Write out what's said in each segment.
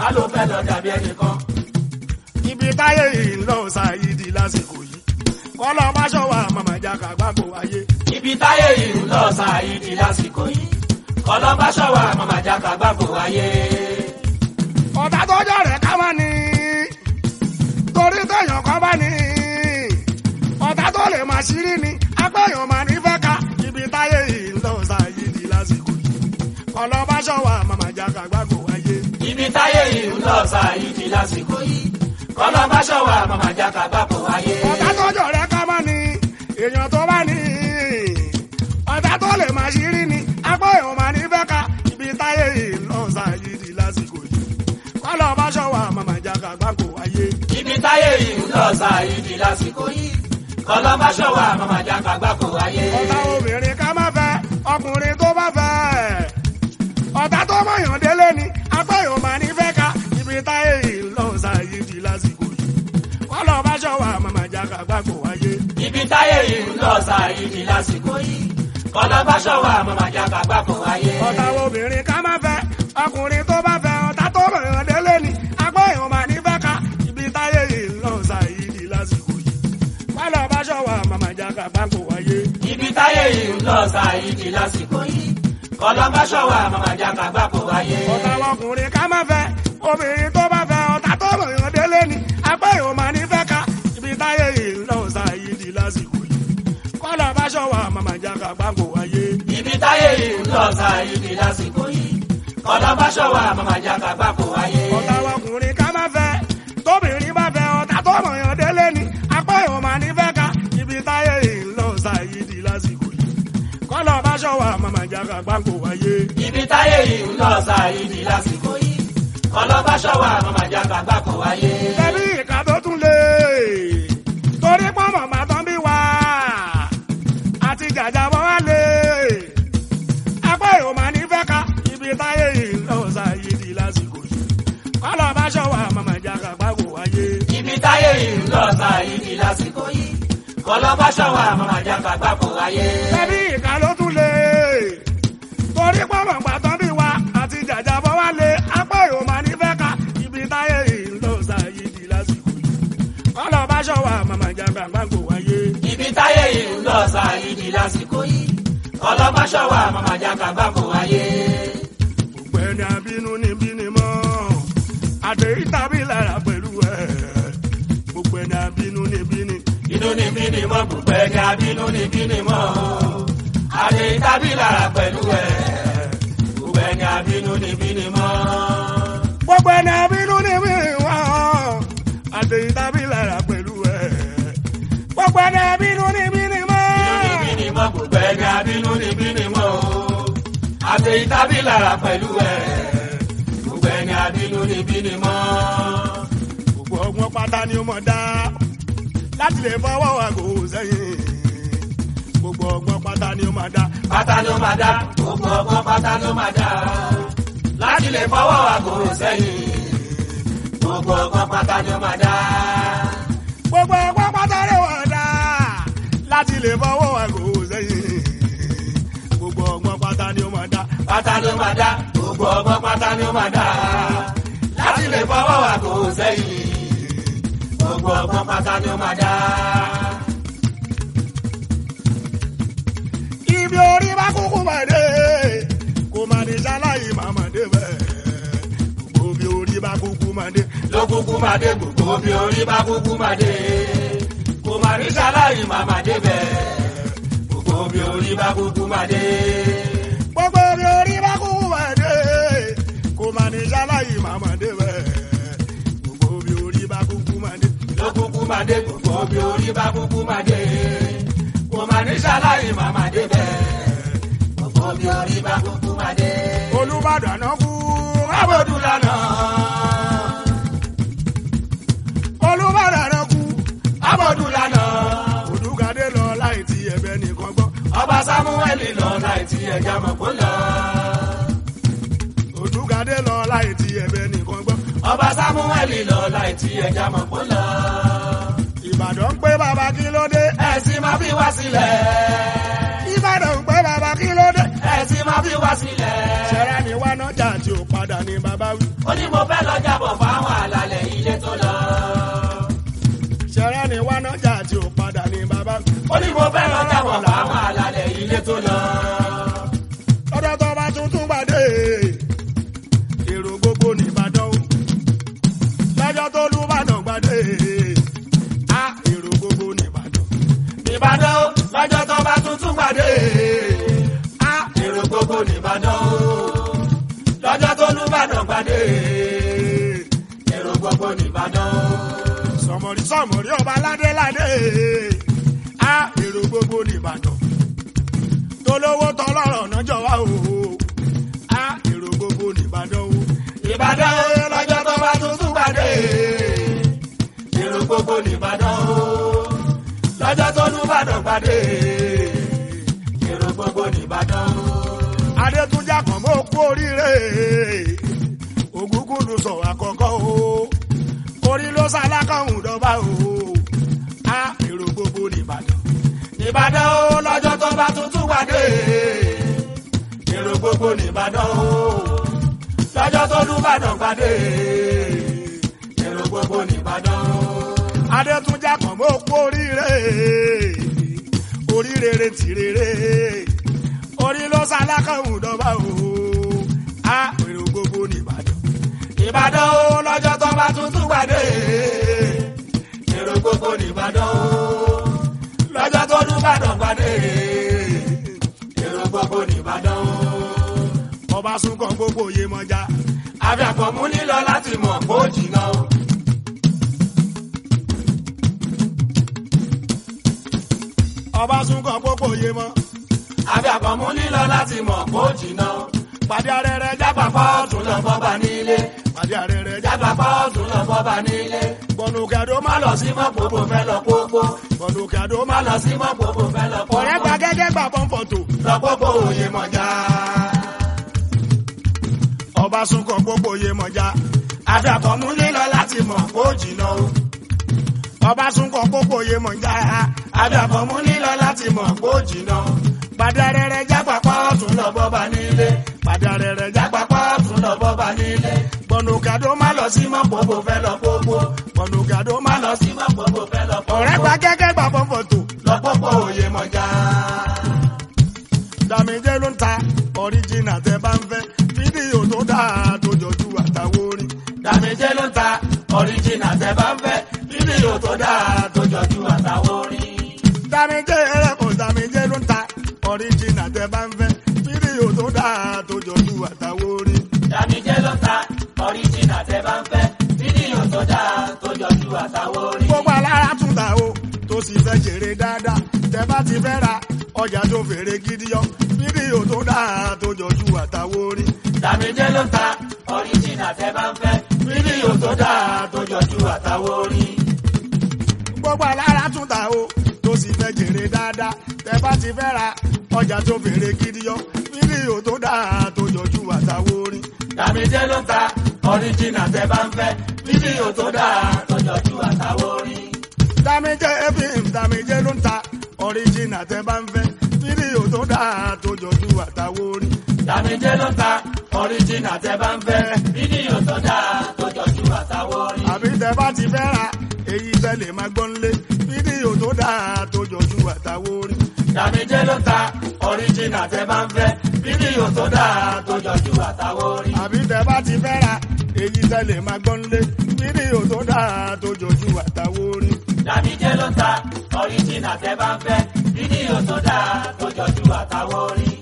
má ló fẹ́ lọ dàbí ẹnìkan. ibi táyé yìí ń lọ ṣàyídì lásìkò yìí kọ́lọ́ bá ṣọwọ́ àmàmà jáka gbàgbó ayé. ibi táyé yìí ń lọ ṣáàyídì lásìkò yìí kọlọ́ba ṣọ́wà màmá jáka gbàgbó ayé. ọ̀tá tọ́jọ́ rẹ̀ ká má ní torí téèyàn kan bá ní ọ̀tá tó lè máa ṣírí ni apẹ́yàn máa ní fẹ́ ká ibi táyé yìí ń lọ ṣàyídì lásìkò yìí kọ́lọ́ bá ṣọwọ́ àmàmà jáka gbàgbó ayé. ibi táyé yìí ń lọ ṣáàyídì lásìkò yìí kọlọ́ba ṣọ́wà màmá jáka gbàgbó ayé. ọ̀tá tọ́jọ́ rẹ̀ ká má ní èèyàn tó bá ní ọ̀tá tó lè máa ṣírí ni apẹ́yàn máa ní fẹ́ ká ibi táyé yìí ń lọ ṣàyídì lásìkò yìí kọ́lọ́ bá ṣọwọ́ àmàmà jáka gbàgbó ayé. ibi táyé yìí ń lọ ṣáàyídì lásìkò yìí kọlọ́ba ṣọ́wà màmá jáka gbàgbó ayé. ọ̀tá obìnrin ká má fẹ́ ọkùnrin tó bá fẹ́ ọ̀tá tó mọ̀yàn délé ni apẹ́yàn máa ní fẹ́ ká ibi táyé yìí ń lọ ṣàyè di lásìkò yìí kọ́lọ̀ bá ṣọwọ́ àmàmà jáka gbàgbó wáyé. ibi táyé yìí ń lọ ṣáàyídì lásìkò yìí kọlọ́ba ṣọ́wà màmá jáka gbàgbó ayé. ọ̀tá obìnrin ká má fẹ́ ọkùnrin tó bá fẹ́ ọ̀tá tó mọ̀yàn délé ni apẹ́yàn máa ní fẹ́ ká ibi táyé yìí ń lọ ṣàyè di lásìkò yìí kọ́lọ̀ bá ṣọwọ́ àmàmà jáka gbàgbó wáyé. ibi táyé yìí ń lọ ṣáàyídì lásìkò yìí kọlọ́ba ṣọ́wà màmá jáka gbàgbó ayé. ọ̀tá ọkùnrin ká má fẹ́ obìnrin tó bá fẹ́ ọ̀tá tó mọ̀yàn délé ni apẹ́yàn máa ní fẹ́ ká ibi táyé yìí ń lọ ṣàyè di lásìkò yìí kọ́lọ̀ bá ṣọwọ́ àmàmà jáka gbàgbó wáyé. ibi táyé yìí ń lọ ṣáàyídì lásìkò yìí kọlọ́ba ṣọ́wà màmá jáka gbàgbó ayé. ọ̀tá ọkùnrin ká má fẹ́ tóbìnrin bá fẹ́ ọ̀tá tó mọ̀yàn délé ni apẹ́yàn máa ní fẹ́ ká ibi táyé yìí ń lọ ṣàyè di lásìkò yìí kọ́lọ̀ bá ṣọwọ́ àmàmà jáka gbàgbó wáyé. ibi táyé yìí ń lọ ṣáàyídì lásìkò yìí kọlọ́ba ṣọ́wà màmá jáka gbàgbó ayé. tẹ̀bí ìka tó tún lé torí pọ́nmọ̀ máa tán bí wá àti jàjàbọ̀ wá lé apá èrò máa ní fẹ́ ká ibi táyé yìí ń lọ sáyé di lásìkò yìí kọ́lọ̀ bá ṣọwọ́ àmàmà jáka gbàgbó wáyé. ibi táyé yìí ń lọ ṣáàyídì lásìkò yìí kọlọ́ba ṣọ́wà màmá jáka gbàgbó ayé. tẹ̀bí ìka ló tún lé torí pọ́nmọ̀ máa tán bí wá àti jàjàbọ̀ wá lé apá èrò máa ní fẹ́ ká ibi táyé yìí ń lọ sáyé di lásìkò yìí kọ́lọ̀ bá ṣọwọ́ àmàmà jáka gbàgbó wáyé. ibi táyé yìí ń lọ ṣáàyídì lásìkò yìí kọlọ́ba ṣọ́wà màmá jáka gbàgbó ayé. gbogbo ẹni abínú ní bíní mọ́ àtẹ̀yí tàbí lára pẹ̀lú ẹ̀ gbogbo ẹni abínú ní bíní. inú ni bí ni mọ́ gbogbo ẹni abínú ni bí ni mọ́ àdé tábí lára pẹ̀lú ẹ̀ gbogbo ẹni abínú ni bí ni mọ́. gbogbo ẹni abínú ní bíní wọ́n àtẹ̀yí tàbí lára pẹ̀lú ẹ̀ gbogbo ẹni abínú ní bíní mọ́. inú ni bí ni mọ́ gbogbo ẹni abínú ni bí ni mọ́ àdé tábí lára pẹ̀lú ẹ̀ gbogbo ẹni abínú ni bí ni mọ́. gbogbo ọgbọ́n pátá ni ó mọ̀ dá láti lè fọwọ́ àgò sẹ́yìn gbogbo ọgbọ́n pátá ni ó mọ̀ dá pátá ló máa dá gbogbo ọgbọ́n pátá ló máa dá láti lè fọwọ́ àgòrò sẹ́yìn gbogbo ọgbọ́n pátá ló máa dá. gbogbo ọgbọ́n pátá ni ó mọ̀ dá láti lè fọwọ́ àgò sẹ́yìn gbogbo ọgbọ́n pátá ni ó mọ̀ dá pátá ló máa dá gbogbo ọgbọ́n pátá ló máa dá láti lè fọwọ́ àgòrò sẹ́yìn gbogbo ọgbọ́n pátá ló máa dá. ibi orí bá kúkú mọ̀dé kò má ní sáláyé màmá dé bẹ́ẹ̀ gbogbo bí orí bá kúkú mọ̀dé ló kúkú máa dé gbogbo bí orí bá kúkú máa dé kò máa ní sáláyì máa máa dé bẹ́ẹ̀ gbogbo bí orí bá kúkú máa dé. gbogbo bí orí bá kúkú mọ̀dé kò má ní sáláyé màmá dé bẹ́ẹ̀ gbogbo bí orí bá kúkú mọ̀dé ló kúkú máa dé gbogbo bí orí bá kúkú máa dé kò máa ní sáláyì máa máa dé bẹ́ẹ̀ gbogbo bí orí bá kúkú máa dé. olùbàdàn náà kú Abọ́dún lánàá, olùbàdàn náà kú abọ́dún lánàá, òdùgàdé lọ láì ti ẹ̀bẹ̀ nìkan gbọ́ ọba Sámúẹ́lì lọ láì tí ẹja mọ̀ kó lọ. òdùgàdé lọ láì ti ẹ̀bẹ̀ nìkan gbọ́ Ọba Sámúẹ́lì lọ láì tí ẹja mọ̀ kó lọ. ìbàdàn ń pé bàbá kí ló dé Ẹ̀sìn máa fi wá sílẹ̀. ìbàdàn ń pé bàbá kí ló dé Ẹ̀sìn máa fi wá sílẹ̀. ṣẹ̀rẹ̀ ni wá náà nájà tí ò padà ní bàbá wí. ó ní mo fẹ́ lọ jábọ̀ fáwọn àlàlẹ̀ ilé tó lọ. ṣẹ̀rẹ́ ni wá nájà tí ò padà ní bàbá wí. ó ní mo fẹ́ lọ jábọ̀ fáwọn àlàlẹ̀ ilé tó lọ. ọ̀dọ̀ tó bá tuntun gbàdé èrò gbogbo nìbàdàn o lọ́jọ́ tó lù bàdàn gbàdé a èrò gbogbo nìbàdàn Ìbàdàn ó, lọ́jọ́ tó bá tuntun gbàdé. a èrò gbogbo nìbàdàn ó. lọ́jọ́ tó lùbàdàn gbàdé. èrò gbogbo nìbàdàn ó. sọmọrí sọmọrí ọba ládéládé a èrò gbogbo nìbàdàn tolówó tọlọ́rọ̀ nájọ wá o a èrò gbogbo nìbàdàn o Ìbàdàn ó, lọ́jọ́ tó bá tuntun gbàdé. èrò gbogbo nìbàdàn ó. lọ́jọ́ tó lùbàdàn gbàdé. èrò gbogbo nìbàdàn ó. adétúnjà kan mọ́ kú oríire ògúngúndùn sọ àkọ́kọ́ o orí ló sálákàhùn dọ́gba o a èrò gbogbo nìbàdàn Ìbàdàn ó, lọ́jọ́ tó bá tuntun gbàdé. èrò gbogbo nìbàdàn ó. lọ́jọ́ tó lùbàdàn gbàdé. èrò gbogbo nìbàdàn ó. adétúnjà kan mọ́ kú oríire oríire tìrere orí ló sálákàhùn dọ́gba o a èrò gbogbo nìbàdàn Ìbàdàn ó lọ́jọ́ tó bá tuntun gbàdé. èrò gbogbo nìbàdàn ó. lọ́jọ́ tó lùbàdàn gbàdé. èrò gbogbo nìbàdàn ó. ọba sunkàn gbogbo yé mọ́já àbíàpọ̀ mú nílọ láti mọ̀ kó jìnnà ó. ọba sunkàn gbogbo yé mọ́ àbíàpọ̀ mú nílọ láti mọ̀ kó jìnnà ó. pàdé arẹrẹ jágbà jágbà pọ́ọ̀tù lọ bọ́ba nílé. pàdé arẹrẹ jágbà pọ́ọ̀tù lọ bọ́ba nílé. gbọnú kẹdó má má lọ lọ sí mọ́ pòpò fẹ́ lọ pópó. gbọnú kẹdó má má lọ lọ sí mọ́ pòpò fẹ́ lọ pópó. ọ̀rẹ́ gba gẹ́gẹ́ gbà pọ́npọ̀tò lọ pópó òye mọ̀já. ọba sunkàn gbogbo yé mọ́já àbíàpọ̀ mú nílọ láti mọ̀ kó jìnnà ó. ọba sunkàn gbogbo yé mọ́já àbíàpọ̀ mú nílọ láti mọ̀ kó jìnnà ó. pàdé arẹrẹ jágbà jágbà pọ́ọ̀tù lọ bọ́ba nílé. pàdé arẹrẹ jágbà jágbà pọ́ọ̀tù lọ bọ́ba nílé. gbọnú kẹdó má má lọ lọ sí mọ́ pòpò fẹ́ lọ pópó. gbọnú kẹdó má má lọ lọ sí mọ́ pòpò fẹ́ lọ pópó. ọ̀rẹ́ gba gẹ́gẹ́ gbà pọ́npọ̀tò lọ pópó òye mọ̀já. dàmíjẹ́ ló ń ta ọ̀ríjìnà tẹ bá ń fẹ́ fídíò tó dáa tó jọjú àtàwọn orin dàmíjẹ́ ló ń ta ọ̀ríjìnà tẹ́ bá ń fẹ́ fídíò tó dáa tó jọjú àtàwọn orin. dàmíjẹ́ ẹ̀rẹ́kọ̀ dàmíjẹ́ ló ń ta ọ̀ríjìnà tẹ bá ń fẹ́ fídíò tó dáa tó jọjú àtàwọn orin dàmíjẹ́ ló ń ta ọ̀ríjìnà tẹ́ bá ń fẹ́ fídíò tó dáa tó jọjú àtàwọn orin. gbogbo alára tún ta o tó sì fẹ́ jèrè dáadáa tẹ bá ti fẹ́ ra ọjà tó fèrè gidi yọ fídíò tó dáa tó jọjú àtàwọn orin dàmíjẹ́ ló ń ta ọ̀ríjìnà tẹ́ bá ń fẹ́ fídíò tó dáa tó jọjú àtàwọn orin. gbogbo alára tún ta o tó sì fẹ́ jèrè dáadáa tẹ bá ti fẹ́ ra ọjà tó fèrè gidi yọ fídíò tó dáa tó jọjú àtàwọn orin dàmíjẹ́ ló ń ta ọ̀ríjìnà tẹ́ bá ń fẹ́ fídíò tó dáa tó jọjú àtàwọn orin. dámijẹ́ fm dámijẹ́ ló ń ta ọ̀ríjìnà tẹ bá ń fẹ́ fídíò tó dáa tó jọjú àtàwọn orin dàmíjẹ́ ló ń ta ọ̀ríjìnà tẹ́ bá ń fẹ́ fídíò tó dáa tó jọjú àtàwọn orin. àbí tẹ bá ti fẹ́ ra èyí tẹ lè máa gbọ́n lé fídíò tó dáa tó jọjú àtàwọn orin dàmíjẹ́ ló ń ta ọ̀ríjìnà tẹ́ bá ń fẹ́ fídíò tó dáa tó jọjú àtàwọn orin. àbí tẹ bá ti fẹ́ ra èyí tẹ lè máa gbọ́n lé fídíò tó dáa tó jọjú àtàwọn orin dàmíjẹ́ ló ń ta ọ̀ríjìnà tẹ́ bá ń fẹ́ fídíò tó dáa tó jọjú àtàwọn orin.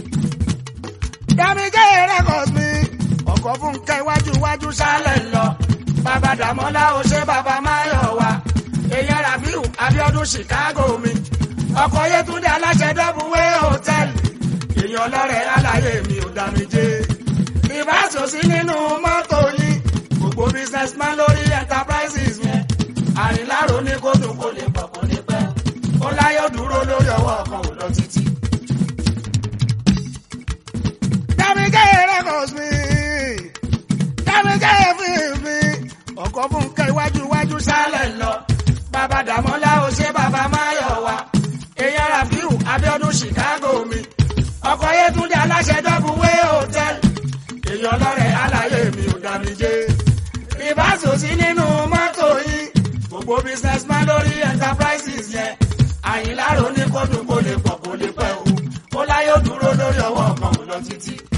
dámijẹ́ records mi ọkọ̀ fún kẹ́ iwájú iwájú sálẹ̀ sálẹ̀ ń lọ bàbá dàmọ́lá ó ṣe bàbá máyọ̀ wá èyàn rabiu abiodun chicago mi ọkọ̀ yẹtúndé aláṣẹ dọ́bùwé hòtẹ́ẹ̀lì èèyàn lọ́rẹ̀ aláyé mi ò dá mi jẹ́. rìbáṣọ sí nínú mọ́tò yín gbogbo businessman lórí enterprises mi. àrìnlárò ní kó dùn kó lè pọ̀ kó lè pẹ́ ó láyọ̀ dúró lórí ọwọ́ kan ò lọ títí. dámijẹ́ records mi dámijẹ́ film mi ọkọ̀ fún kẹ́ iwájú iwájú sálẹ̀ ń lọ bàbá dàmọ́lá ó ṣe bàbá máyọ̀ wá èèyàn rabiu abiodun chicago mi. ọkọ̀ yẹtúndé aláṣẹ dọ́bùwé hòtẹ́ẹ̀lì ìbáṣọ sí nínú mọ́tò yìí gbogbo businessman lórí enterprises yẹn àyìnlá ro ní kó dùn kó lè pọ̀ kó lè pẹ́ o ó láyé ó dúró lórí ọwọ́ kan ò lọ títí